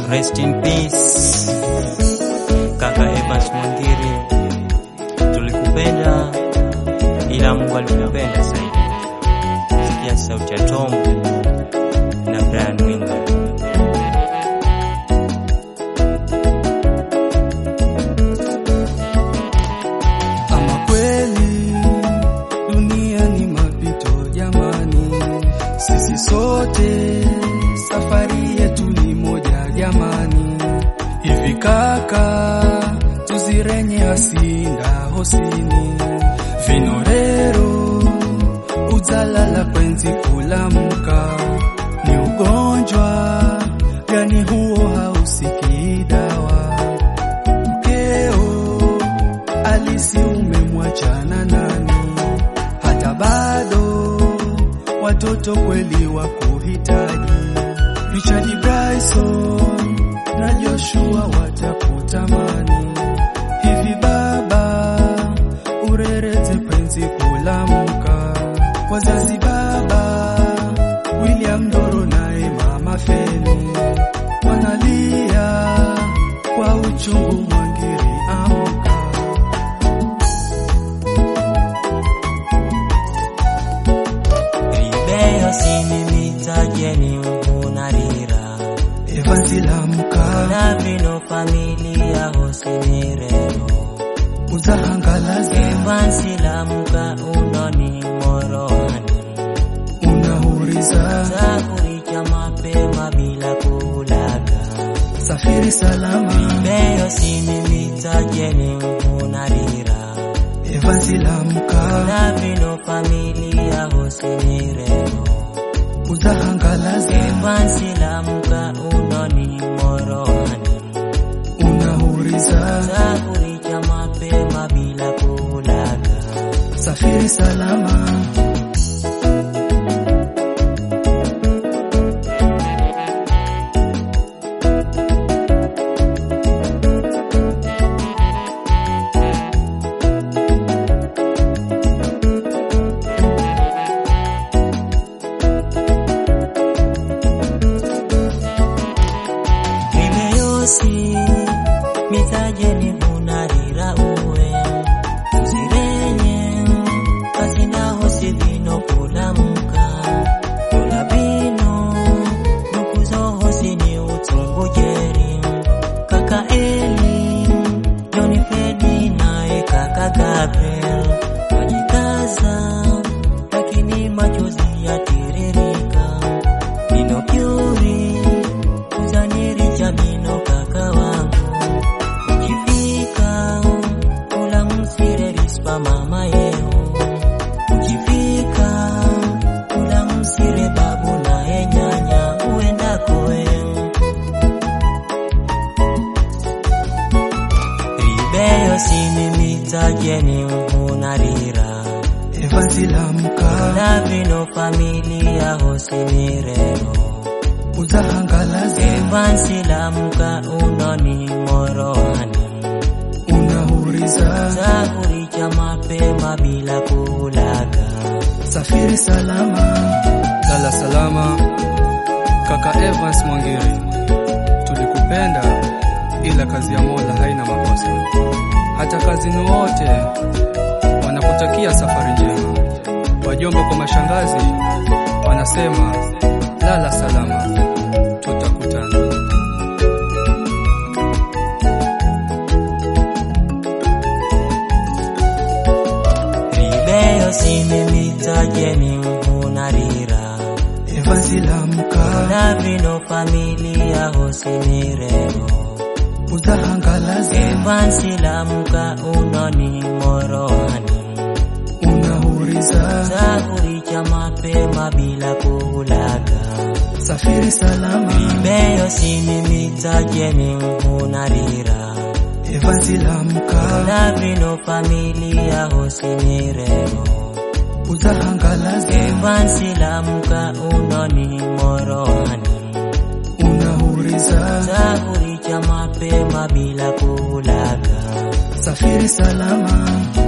Rest in peace kaka Evans Mwangiri, tulikupenda ila Mungu alikupenda zaidi. Sikia sauti ya Tom na Brian Winga. Ama kweli dunia ni mapito jamani, sisi sote safari yetu ni moja jamani. Hivi kaka, tuzirenye asinda hosini vinorero uzalala kwenzi kulamuka, ni ugonjwa gani huo hausikii dawa? Mkeo alisi umemwachana nani? Hata bado watoto kweli wa kuhitaji. Richard Bryson na Joshua watakutamani. Hivi baba, urerete penzi kulamka. Wazazi baba, William Ndoro naye mama Feni wanalia kwa uchungu. Mwangiri amka. Ribeyo sinimitajeni unarira Evansi lamka na vino familia hosinirero uzahangalaza evansilamuka unoni morohani unahuriza zakuricha mapema bila kulaga safiri salama beyo sinimitajeni unarira Evansi lamka na vino familia hosinirero uzahangalaza evansilamuka unoni morohani unahuriza zakuricha mapema bila kulaga safiri salama Kimeyosi mitajeni hunarira uwe uzirenye kazinaho sivino kulamuka kula bino nukuzoho sini utungujeri kaka Eli Joni Fredi naye kaka Gabriel wajikaza lakini machozi yatiririka nino pyuri uzaniri jamino kaka wangu ukifika kula msire rispa mama yeo ukifika kula msire babu naye nyanya uendako wewe ribeyo sinimitajeni unarira Evansi lamka na vino familia hosinirero uzahangalaza evansilamuka unoni morohani unahuriza zakuricha mapema bila kulaga safiri salama lala salama kaka Evans Mwangiri tulikupenda ila kazi ya Mola haina makosa hata kazini wote wanakutakia safari njema wajomba kwa mashangazi wanasema lala salama tutakutana ribeyo sinimitajeni unarira Evansi lamka na vino familia hosinirero uzahangalaza evansilamuka unoni morohani unahuriza zakuricha mapema bila kulaga safiri salama beyo sinimitajeni unarira Evansi lamka na vino familia hosinirero uzahangalaza evansilamuka unoni morohani unahuriza zakuricha mapema bila kulaga safiri salama